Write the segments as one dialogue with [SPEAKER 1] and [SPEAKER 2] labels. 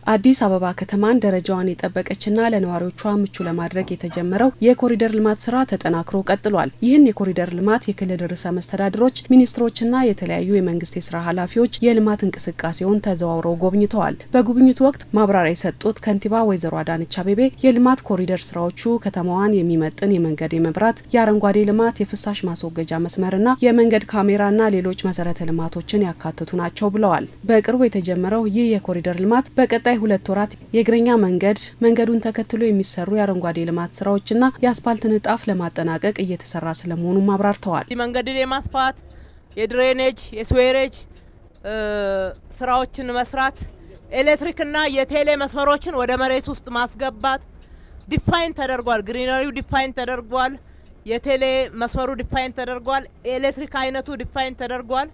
[SPEAKER 1] አዲስ አበባ ከተማን ደረጃዋን የጠበቀችና ለነዋሪዎቿ ምቹ ለማድረግ የተጀመረው የኮሪደር ልማት ስራ ተጠናክሮ ቀጥሏል። ይህን የኮሪደር ልማት የክልል ርዕሰ መስተዳድሮች፣ ሚኒስትሮችና የተለያዩ የመንግስት የስራ ኃላፊዎች የልማት እንቅስቃሴውን ተዘዋውረው ጎብኝተዋል። በጉብኝቱ ወቅት ማብራሪያ የሰጡት ከንቲባ ወይዘሮ አዳነች አቤቤ የልማት ኮሪደር ስራዎቹ ከተማዋን የሚመጥን የመንገድ፣ የመብራት፣ የአረንጓዴ ልማት፣ የፍሳሽ ማስወገጃ መስመርና የመንገድ ካሜራና ሌሎች መሰረተ ልማቶችን ያካትቱ ናቸው ብለዋል። በቅርቡ የተጀመረው ይህ የኮሪደር ልማት በቀጣይ ሁለት ወራት የእግረኛ መንገድ፣ መንገዱን ተከትሎ የሚሰሩ የአረንጓዴ ልማት ስራዎችና የአስፓልት ንጣፍ ለማጠናቀቅ እየተሰራ ስለመሆኑም አብራርተዋል።
[SPEAKER 2] መንገድን የማስፋት የድሬኔጅ የስዌሬጅ ስራዎችን መስራት፣ ኤሌክትሪክና የቴሌ መስመሮችን ወደ መሬት ውስጥ ማስገባት ዲፋይን ተደርጓል። ግሪነሪው ዲፋይን ተደርጓል። የቴሌ መስመሩ ዲፋይን ተደርጓል። የኤሌክትሪክ አይነቱ ዲፋይን ተደርጓል።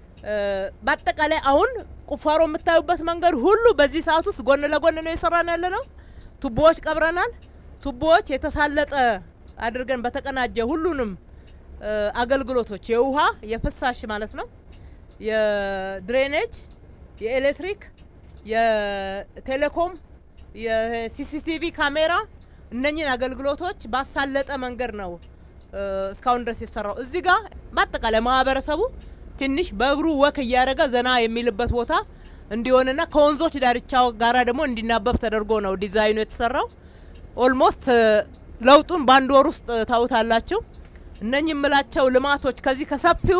[SPEAKER 2] በአጠቃላይ አሁን ቁፋሮ የምታዩበት መንገድ ሁሉ በዚህ ሰዓት ውስጥ ጎን ለጎን ነው የሰራን ያለ ነው። ቱቦዎች ቀብረናል። ቱቦዎች የተሳለጠ አድርገን በተቀናጀ ሁሉንም አገልግሎቶች የውሃ የፍሳሽ ማለት ነው፣ የድሬኔጅ፣ የኤሌክትሪክ፣ የቴሌኮም፣ የሲሲቲቪ ካሜራ እነኝን አገልግሎቶች ባሳለጠ መንገድ ነው እስካሁን ድረስ የሰራው። እዚህ ጋር በአጠቃላይ ማህበረሰቡ ትንሽ በእግሩ ወክ እያደረገ ዘና የሚልበት ቦታ እንዲሆንና ከወንዞች ዳርቻ ጋራ ደግሞ እንዲናበብ ተደርጎ ነው ዲዛይኑ የተሰራው። ኦልሞስት ለውጡን በአንድ ወር ውስጥ ታውታላችሁ። እነኚህ የምላቸው ልማቶች ከዚህ ከሰፊው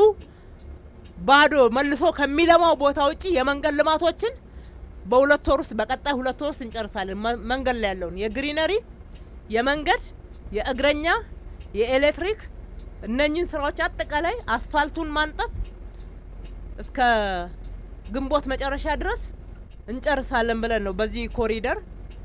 [SPEAKER 2] ባዶ መልሶ ከሚለማው ቦታ ውጪ የመንገድ ልማቶችን በሁለት ወር ውስጥ በቀጣይ ሁለት ወር ውስጥ እንጨርሳለን። መንገድ ላይ ያለውን የግሪነሪ፣ የመንገድ፣ የእግረኛ፣ የኤሌክትሪክ እነኚህን ስራዎች አጠቃላይ አስፋልቱን ማንጠፍ እስከ ግንቦት መጨረሻ ድረስ እንጨርሳለን ብለን ነው በዚህ ኮሪደር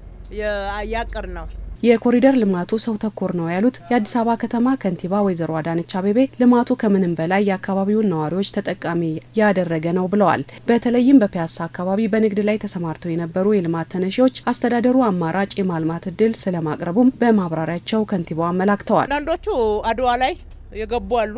[SPEAKER 2] ያቀር ነው።
[SPEAKER 1] የኮሪደር ልማቱ ሰው ተኮር ነው ያሉት የአዲስ አበባ ከተማ ከንቲባ ወይዘሮ አዳነች አቤቤ ልማቱ ከምንም በላይ የአካባቢውን ነዋሪዎች ተጠቃሚ ያደረገ ነው ብለዋል። በተለይም በፒያሳ አካባቢ በንግድ ላይ ተሰማርተው የነበሩ የልማት ተነሺዎች አስተዳደሩ አማራጭ የማልማት እድል ስለማቅረቡም በማብራሪያቸው ከንቲባው አመላክተዋል።
[SPEAKER 2] አንዳንዶቹ አድዋ ላይ የገቡ አሉ።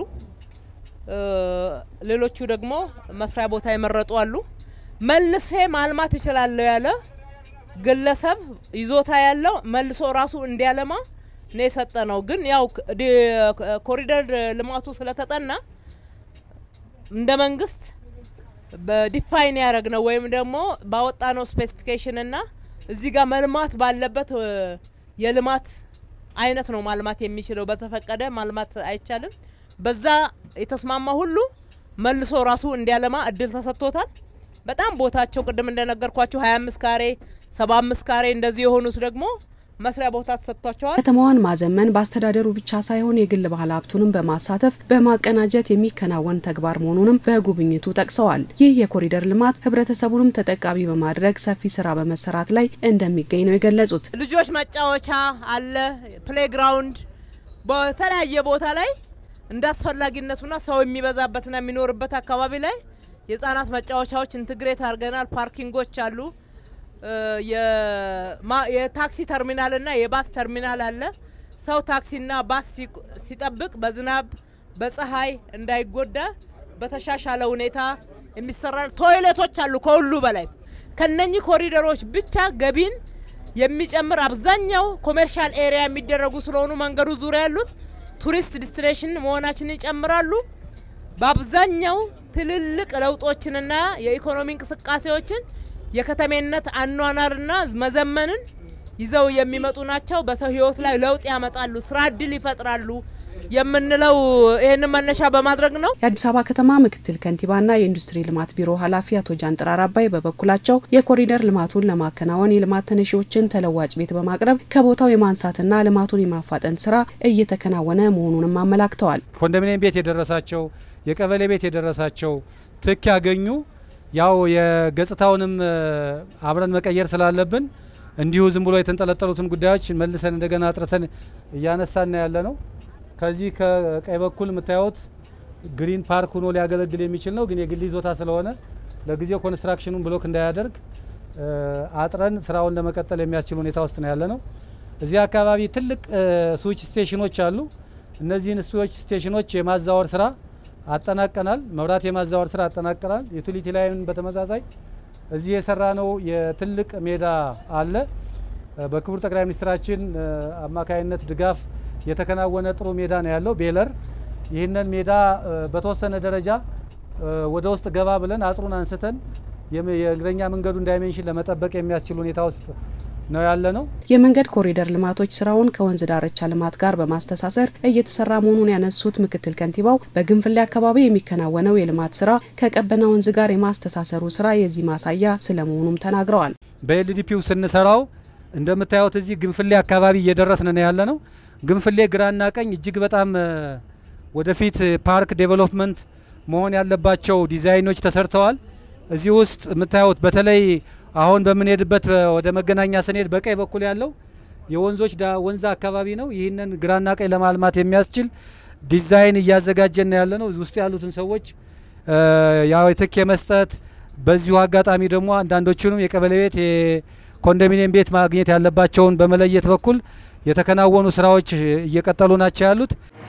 [SPEAKER 2] ሌሎቹ ደግሞ መስሪያ ቦታ የመረጡ አሉ። መልሴ ማልማት እችላለሁ ያለ ግለሰብ ይዞታ ያለው መልሶ ራሱ እንዲያለማ ነው የሰጠ ነው። ግን ያው ኮሪደር ልማቱ ስለተጠና እንደ መንግስት በዲፋይን ያደረግ ነው ወይም ደግሞ ባወጣ ነው ስፔሲፊኬሽን እና እዚህ ጋር መልማት ባለበት የልማት አይነት ነው ማልማት የሚችለው። በተፈቀደ ማልማት አይቻልም። በዛ የተስማማ ሁሉ መልሶ ራሱ እንዲያለማ እድል ተሰጥቶታል። በጣም ቦታቸው ቅድም እንደነገርኳቸው 25 ካሬ 75 ካሬ እንደዚህ የሆኑት ደግሞ መስሪያ ቦታ ተሰጥቷቸዋል።
[SPEAKER 1] ከተማዋን ማዘመን በአስተዳደሩ ብቻ ሳይሆን የግል ባለ ሀብቱንም በማሳተፍ በማቀናጀት የሚከናወን ተግባር መሆኑንም በጉብኝቱ ጠቅሰዋል። ይህ የኮሪደር ልማት ህብረተሰቡንም ተጠቃሚ በማድረግ ሰፊ ስራ በመሰራት ላይ እንደሚገኝ ነው የገለጹት።
[SPEAKER 2] ልጆች መጫወቻ አለ፣ ፕሌግራውንድ በተለያየ ቦታ ላይ እንደ አስፈላጊነቱና ሰው የሚበዛበትና የሚኖርበት አካባቢ ላይ የህጻናት መጫወቻዎች ኢንትግሬት አድርገናል። ፓርኪንጎች አሉ። የታክሲ ተርሚናልና የባስ ተርሚናል አለ። ሰው ታክሲና ባስ ሲጠብቅ በዝናብ በፀሐይ እንዳይጎዳ በተሻሻለ ሁኔታ የሚሰራ ቶይሌቶች አሉ። ከሁሉ በላይ ከነኚህ ኮሪደሮች ብቻ ገቢን የሚጨምር አብዛኛው ኮሜርሻል ኤሪያ የሚደረጉ ስለሆኑ መንገዱ ዙሪያ ያሉት ቱሪስት ዲስቲኔሽን መሆናችንን ይጨምራሉ። በአብዛኛው ትልልቅ ለውጦችንና የኢኮኖሚ እንቅስቃሴዎችን የከተሜነት አኗኗርና መዘመንን ይዘው የሚመጡ ናቸው። በሰው ህይወት ላይ ለውጥ ያመጣሉ፣ ስራ እድል ይፈጥራሉ የምንለው ይህንን መነሻ በማድረግ ነው።
[SPEAKER 1] የአዲስ አበባ ከተማ ምክትል ከንቲባና የኢንዱስትሪ ልማት ቢሮ ኃላፊ አቶ ጃንጥራር አባይ በበኩላቸው የኮሪደር ልማቱን ለማከናወን የልማት ተነሺዎችን ተለዋጭ ቤት በማቅረብ ከቦታው የማንሳትና ልማቱን የማፋጠን ስራ እየተከናወነ መሆኑንም አመላክተዋል።
[SPEAKER 3] ኮንዶሚኒየም ቤት የደረሳቸው የቀበሌ ቤት የደረሳቸው ትክ ያገኙ ያው የገጽታውንም አብረን መቀየር ስላለብን እንዲሁ ዝም ብሎ የተንጠለጠሉትን ጉዳዮች መልሰን እንደገና አጥርተን እያነሳን ያለ ነው። ከዚህ ከቀኝ በኩል የምታዩት ግሪን ፓርክ ሆኖ ሊያገለግል የሚችል ነው። ግን የግል ይዞታ ስለሆነ ለጊዜው ኮንስትራክሽኑን ብሎክ እንዳያደርግ አጥረን ስራውን ለመቀጠል የሚያስችል ሁኔታ ውስጥ ነው ያለ ነው። እዚህ አካባቢ ትልቅ ስዊች ስቴሽኖች አሉ። እነዚህን ስዊች ስቴሽኖች የማዛወር ስራ አጠናቀናል። መብራት የማዛወር ስራ አጠናቀናል። ዩቲሊቲ ላይን በተመሳሳይ እዚህ የሰራ ነው የትልቅ ሜዳ አለ። በክቡር ጠቅላይ ሚኒስትራችን አማካይነት ድጋፍ የተከናወነ ጥሩ ሜዳ ነው ያለው ቤለር። ይህንን ሜዳ በተወሰነ ደረጃ ወደ ውስጥ ገባ ብለን አጥሩን አንስተን የእግረኛ መንገዱን ዳይሜንሽን ለመጠበቅ የሚያስችል ሁኔታ ውስጥ ነው ያለ ነው።
[SPEAKER 1] የመንገድ ኮሪደር ልማቶች ስራውን ከወንዝ ዳርቻ ልማት ጋር በማስተሳሰር እየተሰራ መሆኑን ያነሱት ምክትል ከንቲባው በግንፍሌ አካባቢ የሚከናወነው የልማት ስራ ከቀበና ወንዝ ጋር የማስተሳሰሩ ስራ የዚህ ማሳያ ስለመሆኑም ተናግረዋል።
[SPEAKER 3] በኤልዲፒው ስንሰራው እንደምታዩት እዚህ ግንፍሌ አካባቢ እየደረስን ነው ያለ ነው። ግንፍሌ ግራና ቀኝ እጅግ በጣም ወደፊት ፓርክ ዴቨሎፕመንት መሆን ያለባቸው ዲዛይኖች ተሰርተዋል። እዚህ ውስጥ የምታዩት በተለይ አሁን በምንሄድበት ወደ መገናኛ ስንሄድ በቀኝ በኩል ያለው የወንዞች ወንዝ አካባቢ ነው። ይህንን ግራና ቀኝ ለማልማት የሚያስችል ዲዛይን እያዘጋጀን ያለ ነው። ውስጥ ያሉትን ሰዎች ያው ትክ የመስጠት በዚሁ አጋጣሚ ደግሞ አንዳንዶቹንም የቀበሌ ቤት የኮንዶሚኒየም ቤት ማግኘት ያለባቸውን በመለየት በኩል የተከናወኑ ስራዎች እየቀጠሉ ናቸው ያሉት።